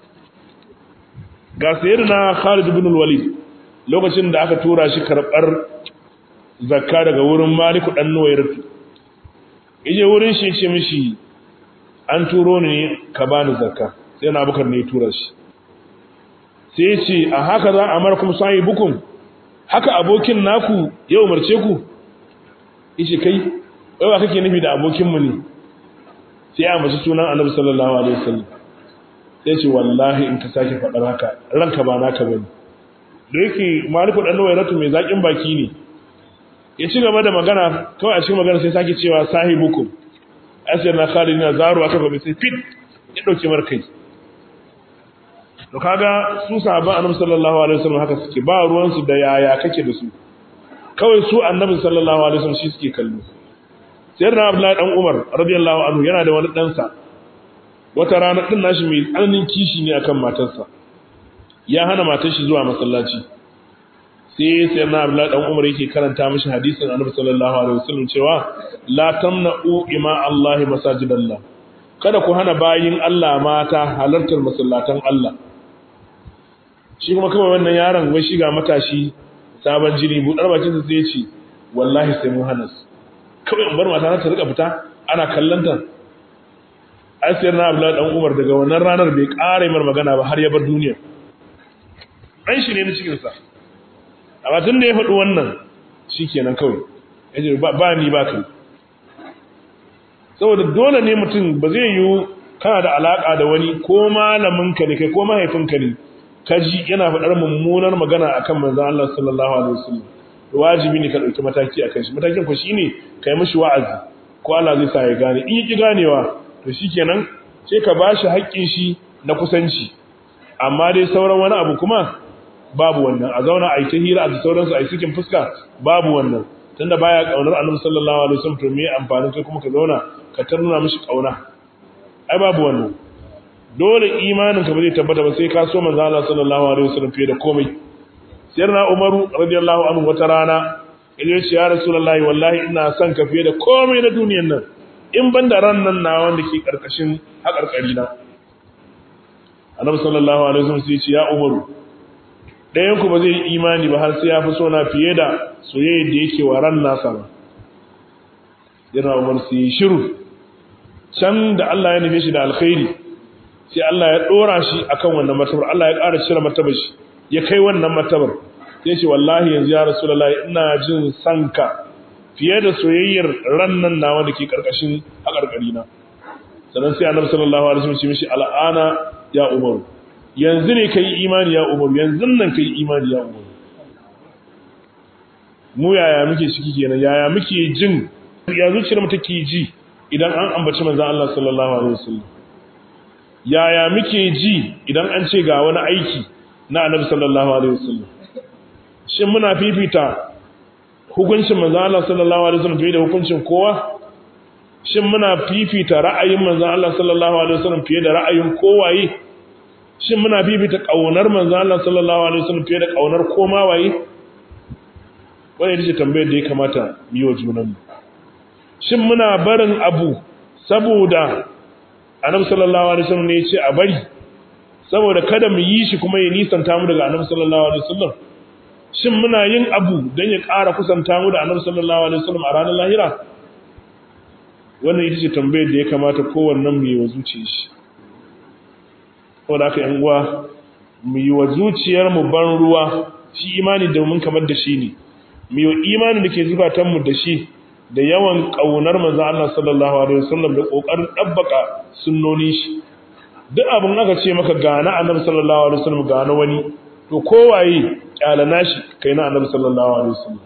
S1: ga sayyidina Khalid ibn al-Walid lokacin da aka tura shi karbar zakka daga wurin Malik dan Nuwayratu yaje wurin shi ce mishi an turo ni ka bani zakka sai na Abubakar ne ya tura shi sai ya ce a haka za a markum sahibukum haka abokin naku ya umarce ku yace kai wai ba kake nufi da abokin mu ne sai ya mace sunan Annabi sallallahu alaihi wasallam sai ce wallahi in ka sake faɗar haka ranka ba naka bane da yake maliku dan wayratu mai zakin baki ne ya ci gaba da magana kawai a cikin magana sai sake cewa sahibukum asir na khalid na zaru aka gobe sai fit ya dauke mar kai to kaga su sahabban annabi sallallahu alaihi wasallam haka suke ba ruwan su da yaya kake da su kawai su annabi sallallahu alaihi wasallam shi suke kallo sayyidina abdullahi dan umar radiyallahu anhu yana da wani dan sa wata rana din nashi mai tsananin kishi ne akan matarsa ya hana matar shi zuwa masallaci sai sai na Abdullahi dan Umar yake karanta mishi hadisin Annabi sallallahu alaihi wasallam cewa la tamna'u ima Allah masajidallah kada ku hana bayin Allah mata halartar masallatan Allah shi kuma kawai wannan yaron wai shiga matashi sabon jini budar bakin sa sai ya ce wallahi sai mun hana su kawai in bar mata ta rika fita ana kallanta asiyar na Abdullahi dan Umar daga wannan ranar bai ƙara mar magana ba har ya bar duniya an shi ne na cikin sa amma tun da ya faɗi wannan shikenan kawai yace ba ni ba kai saboda dole ne mutum ba zai yi kana da alaka da wani ko malamin ka ne kai ko mahaifinka ne kaji yana faɗar mummunar magana akan manzon Allah sallallahu alaihi wasallam wajibi ne ka ɗauki mataki akan shi matakin ku shine kai mishi wa'azi ko Allah zai sa ya gane in yaki ganewa to shikenan sai ka bashi haƙƙin shi na kusanci amma dai sauran wani abu kuma babu wannan a zauna a yi ta hira a sauransu a yi cikin fuska babu wannan tunda baya kaunar annabi sallallahu alaihi wasallam to me amfanin kai kuma ka zauna ka tarnuna mishi kauna ai babu wannan dole imanin ka ba zai tabbata ba sai ka so manzo Allah sallallahu alaihi wasallam fiye da komai sayyidina Umaru radiyallahu anhu wata rana ya ce ya rasulullahi wallahi ina son ka fiye da komai na duniyar nan in ban da ran nan na wanda ke karkashin haƙarƙari na annabi sallallahu alaihi wasallam sai ya ce ya Umaru ɗayan ku ba zai yi imani ba har sai ya fi so na fiye da soyayya da yake wa ran nasa ba yana umar su yi shiru can da Allah ya nufe shi da alkhairi sai Allah ya ɗora shi akan wannan martabar Allah ya ƙara cire martabar shi ya kai wannan martabar sai ce wallahi yanzu ya rasulullahi ina jin sanka fiye da soyayyar ran nan nawa da ke karkashin haƙarƙari na sannan sai annabi sallallahu alaihi wasallam ya ce mishi al'ana ya umaru yanzu ne ka yi imani ya umaru yanzu nan ka yi imani ya umaru mu yaya muke ciki kenan yaya muke jin ya zuciyar mu take ji idan an ambaci manzon Allah sallallahu alaihi wasallam yaya muke ji idan an ce ga wani aiki na annabi sallallahu alaihi wasallam shin muna fifita hukuncin manzon Allah sallallahu alaihi wasallam fiye da hukuncin kowa shin muna fifita ra'ayin manzon Allah sallallahu alaihi wasallam fiye da ra'ayin kowaye shin muna bibita kaunar manzo Allah sallallahu alaihi wasallam fiye da kaunar koma waye wannan ita ce tambayar da ya kamata mu yi wa junan mu shin muna barin abu saboda annabi sallallahu alaihi wasallam ne ya ce a bari saboda kada mu yi shi kuma ya nisanta mu daga annabi sallallahu alaihi wasallam shin muna yin abu don ya ƙara kusanta mu da annabi sallallahu alaihi wasallam a ranar lahira wannan ita ce tambayar da ya kamata kowannen mu yi wa zuciyar shi saboda haka yan uwa mu yi wa zuciyar mu ban ruwa shi imani da mun kamar da shi ne mu yi imani da ke zukatan mu da shi da yawan kaunar manzo Allah sallallahu alaihi wasallam da kokarin dabbaka sunnonin shi duk abin aka ce maka gana annabi sallallahu alaihi wasallam gana wani to kowaye kyalana shi kai na annabi sallallahu alaihi wasallam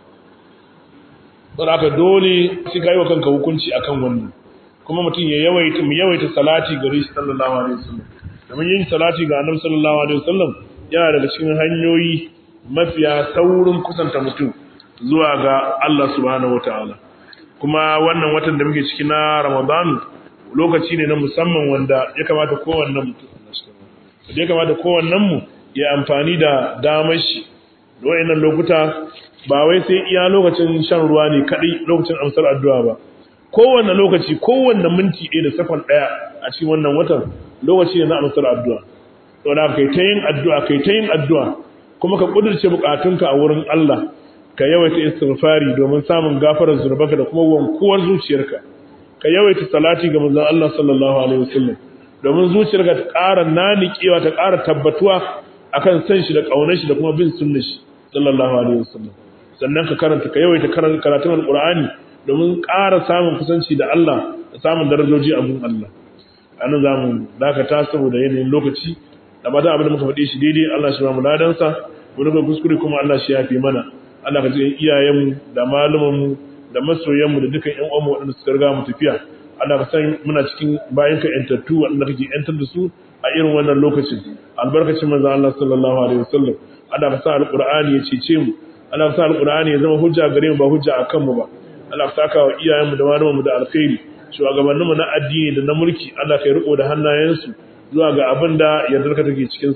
S1: don haka dole sai ka yi wa kanka hukunci akan wannan kuma mutum ya yawaita mu yawaita salati gare shi sallallahu alaihi wasallam domin yin salati ga annabi sallallahu alaihi wasallam yana daga cikin hanyoyi mafiya saurin kusanta mutum zuwa ga Allah subhanahu wataala kuma wannan watan da muke ciki na Ramadan lokaci ne na musamman wanda ya kamata kowannen mutum da ya kamata kowannen mu ya amfani da damar shi da wayannan lokuta ba wai sai iya lokacin shan ruwa ne kadai lokacin amsar addu'a ba kowanne lokaci kowanne minti ɗaya da sakon ɗaya a cikin wannan watan lokaci ne na amsar addu'a to da kai ta yin addu'a kai ta yin addu'a kuma ka kudurce bukatunka a wurin Allah ka yawaita istighfari domin samun gafarar zunubanka da kuma wankuwar zuciyarka ka yawaita salati ga manzon Allah sallallahu alaihi wasallam domin zuciyarka ta ƙara nanikewa ta ƙara tabbatuwa akan san shi da ƙaunar shi da kuma bin sunnar shi sallallahu alaihi wasallam sannan ka karanta ka yawaita karatun alqur'ani domin ƙara samun kusanci da Allah da samun darajoji a gun Allah anan zamu dakata saboda yanayin lokaci da ba abin da muka faɗe shi daidai Allah shi ba mu ladansa mu rubuta kuskure kuma Allah shi yafe mana Allah ka ji iyayenmu da malumanmu da masoyanmu da dukan ƴan uwanmu waɗanda suka riga mu tafiya Allah ka san muna cikin bayan ka ƴantattu waɗanda kake ƴantar da su a irin wannan lokacin albarkacin manzon Allah sallallahu alaihi wasallam Allah ka sa alqur'ani ya cece mu Allah ka sa alqur'ani ya zama hujja gare mu ba hujja akan mu ba Allah ka saka wa iyayenmu da malumanmu da alkhairi shugabanninmu na addini da na mulki Allah ka yi riko da hannayensu zuwa ga abin da yardarka take cikinsa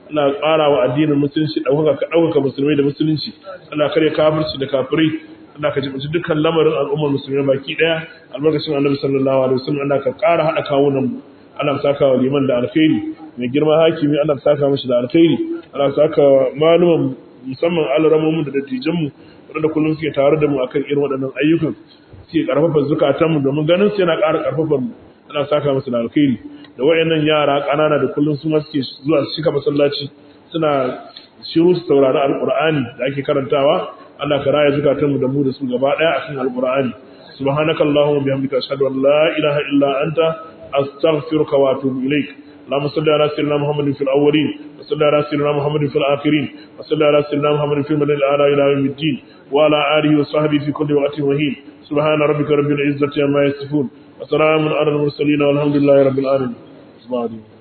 S1: Allah ƙara wa addinin musulunci ɗaukaka ɗaukaka musulmai da musulunci Allah kare kafirci da kafirai Allah ka jibinci dukkan lamarin al'ummar musulmai baki ɗaya albarkacin annabi sallallahu alaihi wasallam Allah ka ƙara haɗa kawunan mu Allah ka saka wa liman da alkhairi mai girma hakimi Allah ka saka mishi da alkhairi Allah ka saka wa maluman musamman alramomin da dattijanmu wanda kullum suke tare da mu akan irin waɗannan ayyukan suke karfafa zukatanmu domin ganin su yana ƙara karfafar mu ana saka musu da alkhairi da wayannan yara ƙanana da kullum su ma suke zuwa su cika masallaci suna shiru su saurari alqur'ani da ake karantawa Allah ka raya zukatanmu da mu da su gaba ɗaya akan alqur'ani subhanaka allahumma bihamdika ashhadu an la ilaha illa anta astaghfiruka wa atubu ilaik اللهم صل على سيدنا محمد في الاولين وصل على سيدنا محمد في الاخرين وصل على سيدنا محمد في المدن الاعلى الى يوم الدين وعلى اله وصحبه في كل وقت وحين سبحان ربك رب العزه عما يصفون وسلام على المرسلين والحمد لله رب العالمين